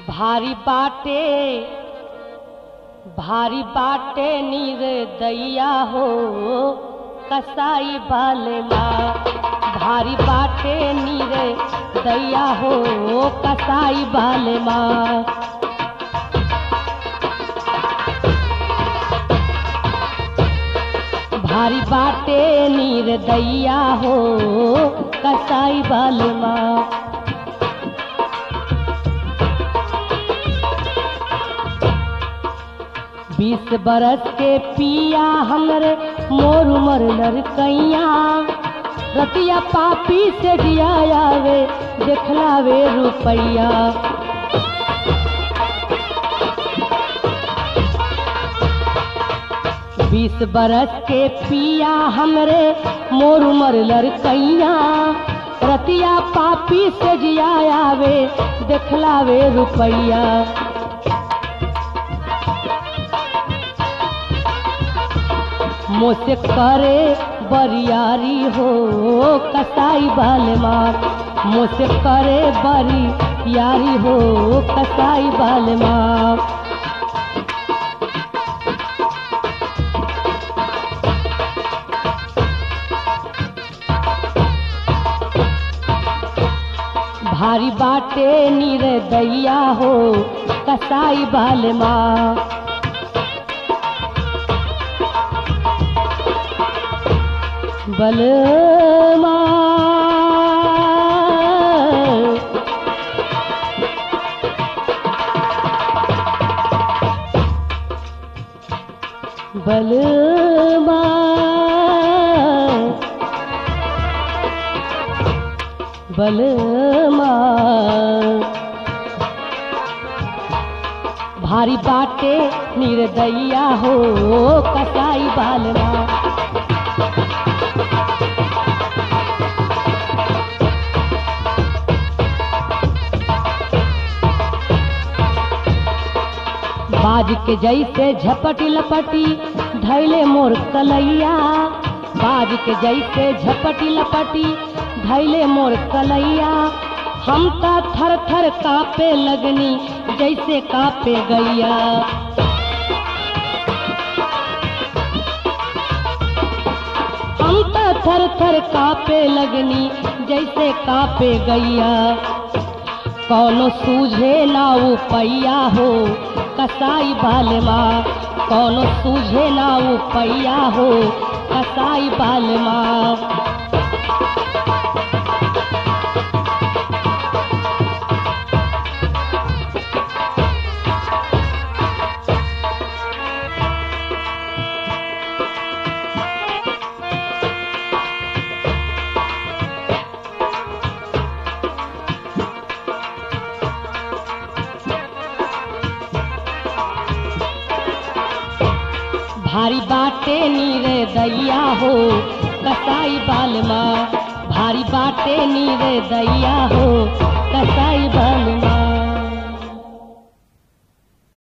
भारी बाटे भारी बाटे नीर दैया हो कसाई बाले माँ भारी बाटे नीर दैया हो कसाई बाले माँ भारी बाटे नीर दैया हो कसाई बाले माँ बीस बरस के पिया हमरे मोर उमर लड़कैया रतिया पापी से जियावे देखलावे रुपैया बीस बरस के पिया हमरे मोर उमर लड़कैया रतिया पापी से जियावे देखलावे रुपैया मुझसे करे बरियारी हो कसाई बाले मार मुझसे करे बरी यारी हो कसाई बाले मार भारी बाटे नीर दैया हो कसाई बाले माँ बलमा बलमा बलमा भारी बाटे निर्दैया हो कसाई बालमा बाज के जैसे झपटी लपटी धैले मोर कलैया बाज के जैसे झपटी लपटी धैले मोर कलैया हम तो थर थर कापे लगनी जैसे कापे गैया हम तो थर थर कापे लगनी जैसे कापे गैया कौनो सूझे ना पैया हो कसाई बालमा कौनो सूझे ना पैया हो कसाई बालमा भारी बाटे नीरे दैया हो कसाई बालमा भारी बाटे नीरे दैया हो कसाई बालमा